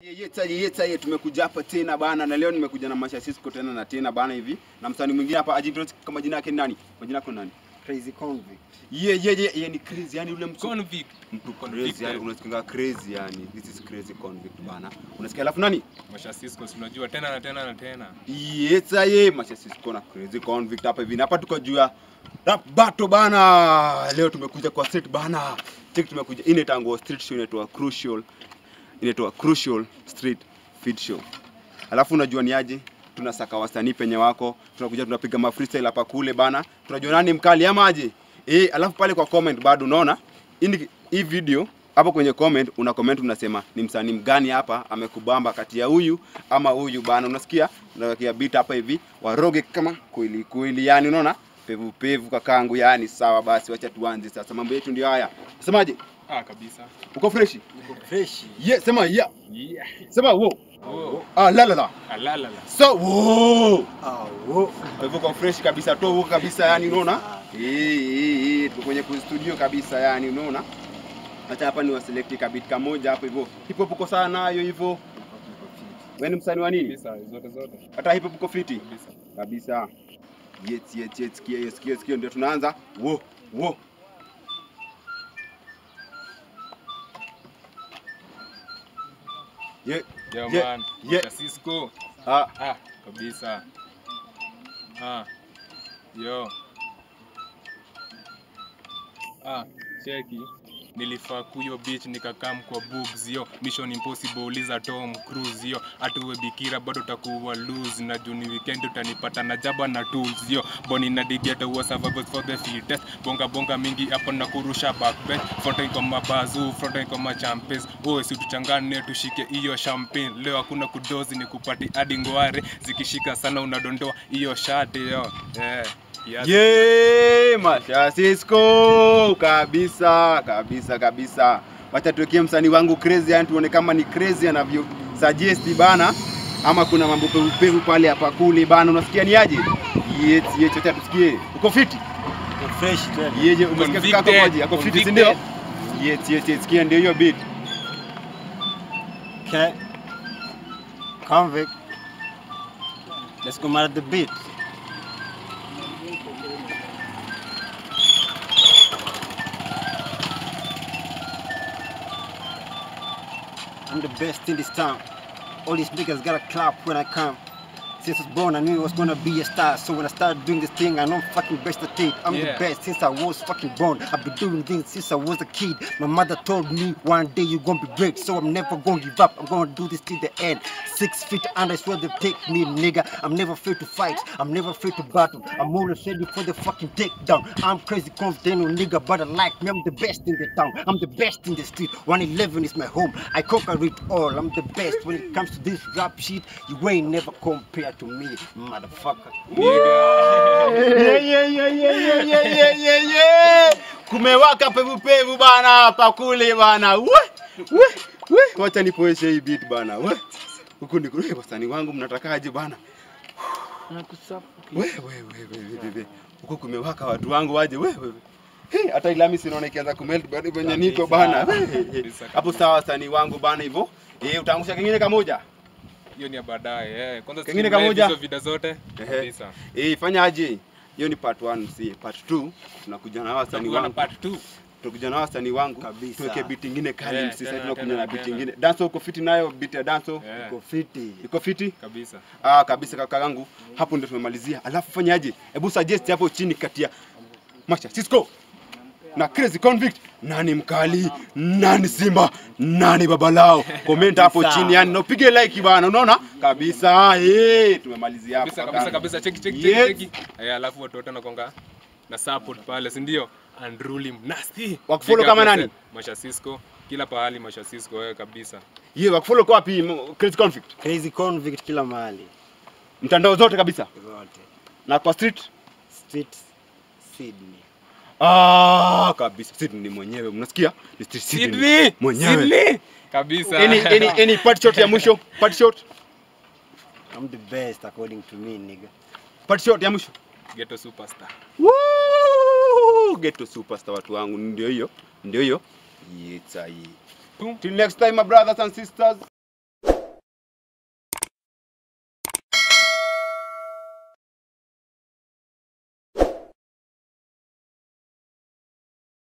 Yeta yeta ye tumekuja hapa tena bana na leo nimekuja na Masha Sisco tena na tena bana hivi na msanii mwingine hapa ajitrons kama jina yake ni nani? Majina yako ni nani? Crazy convict. Ye ye ye ye ni crazy yani ule mtu Convict. mtu Convicted. crazy yani unasikia crazy yani this is crazy convict bana. Unasikia alafu nani? Masha Sisco si unajua tena na tena na tena. Yeta ye Masha Sisco na crazy convict hapa hivi. Na hapa tuko juu ya rap battle bana. Leo tumekuja kwa street bana. Check tumekuja ine tango street show inaitwa Crucial. Inaitwa Crucial Street Feed Show. Alafu unajua ni aje? Tunasaka wasanii penye wako, tunakuja tunapiga ma freestyle hapa kule bana. Tunajua nani mkali ama aje? Eh, alafu pale kwa comment bado unaona hii ni- hii video hapo kwenye comment una comment unasema ni msanii mgani hapa amekubamba kati ya huyu ama huyu bana, unasikia? Unawekea beat hapa hivi waroge kama kweli kweli, yani unaona pevu pevu kakangu, yani sawa. Basi wacha tuanze sasa, mambo yetu ndio haya. Semaje? Ah, kabisa. Uko fresh? Fresh. Yeah, sema yeah. Yeah. Sema wo. Oh. Ah, la la la. Alalala. So, wo. Ah, wo. Kwa hivyo kwa fresh kabisa, toa huko kabisa, yani unaona? Eh, eh, eh, tuko kwenye ku- studio kabisa, yani unaona? Acha hapa ni waselect kabit kamoja hapo hivyo. Hip hop uko sawa nayo hivyo. Wewe ni msanii wa nini? Kabisa zote zote. Hata hip hop uko fiti Kabisa. kabisa. Yes, yes, yes, sikia hiyo, sikia sikia, ndio tunaanza. Wo, wo. Ye, Yo Yeah, man. yeah. Masha Sisco. ah, Ah, kabisa. Ah. Yo. Ah, cheki. Nilifaa kuyo beach nikakam kwa boobs yo Mission Impossible uliza Tom Cruise yo atuwe bikira bado utakuwa lose na juni weekend utanipata na jaba na tools yo boni na digeta wa survivors for the fittest bonga bonga mingi hapo na kurusha backbench fronten kwa mabazu fronten kwa machampes oe si tuchangane tushike hiyo champagne leo hakuna kudozi ni kupati hadi ngware zikishika sana unadondoa hiyo shati yo eh kiasi. Ye, Masha Sisco kabisa kabisa kabisa. Wacha tuwekee msanii wangu crazy, yani tuone kama ni crazy anavyo suggest bana, ama kuna mambo pevu pevu pale hapa kule bana. Unasikia ni aje? Yes, yes, acha tusikie. Uko fiti? Uko fresh tena. Yeje, umesikia kaka Convicted, moja? Ako fiti, si convicted. ndio? Yes, yes, yes, sikia ndio hiyo beat. Okay. Convict. Let's go mad at the beat. I'm the best in this town. All these niggas gotta clap when I come. Since I was born, I knew I was gonna be a star. So when I started doing this thing, I know I'm fucking best at it. I'm Yeah. the best since I was fucking born. I've been doing things since I was a kid. My mother told me one day you're gonna be great, so I'm never gonna give up. I'm gonna do this till the end. Six feet under is where they take me, nigga. I'm never afraid to fight. I'm never afraid to battle. I'm always ready for the fucking takedown. I'm crazy confident, no nigga, but I like me. I'm the best in the town. I'm the best in the street. 111 is my home. I conquer it all. I'm the best when it comes to this rap shit. You ain't never compared to me, motherfucker. Nigga. Yeah, yeah, yeah, yeah, yeah, yeah, yeah, yeah, yeah. Kumewaka pevu pevu bana hapa kule bana. We, we, we. Wacha nipoeshe hii beat bana. We. Huku ni kule wasanii wangu mnatakaje bana? We, we, we, we, we, we, we. Huku kumewaka watu wangu waje we, we. we. Hey, hata ilami sinaona ikianza kumelt bado venye niko bana. We, he, he. Kabisa, Hapo kabisa. sawa wasanii wangu bana hivyo. Eh, utaangusha kingine kamoja? hiyo ni ya baadaye eh. Kwanza Kengine stream live kamoja? hizo vida zote Ehe. kabisa. Eh, fanya aje? Hiyo ni part 1 si part 2. Tunakuja na wasanii Tutakuwa na wangu. part 2. tunakuja na wasanii wangu Kabisa. tuweke beat ingine kali Yeah, msi sasa tena, tunakuja tena, na beat tena. ingine danso uko fiti nayo beat ya danso Eh, Uko fiti. iko fiti kabisa. ah kabisa kaka yangu hapo ndio tumemalizia alafu fanyaje hebu suggest hapo chini kati ya Masha Sisco na Crazy Convict nani mkali nani simba nani babalao comment hapo Kabisa. chini yani na upige like bana unaona kabisa eh tumemalizia hapo Kabisa kaka kabisa yangu. kabisa cheki cheki Yes. cheki cheki. Eh, alafu watu wote wanakonga na support pale, si ndio? Unruly Nasty. Wakufollow Big up kama nani? yourself. Masha Sisco. Kila pahali Masha Sisco wewe kabisa. ye wakufollow kwa wapi m- Crazy Convict Crazy convict kila mahali. mtandao zote kabisa Zote. na kwa street Street Sydney. Ah, kabisa Sydney ni mwenyewe, mnasikia? Ni Street Sydney Sydney. mwenyewe. Sydney. Kabisa. Any any any part shot ya mwisho? Part shot? I'm the best according to me, nigga. Part shot ya mwisho? Ghetto superstar. Woo! Ghetto superstar watu wangu, ndio hiyo, ndio hiyo. Yetsa hii. Boom. Till next time my brothers and sisters.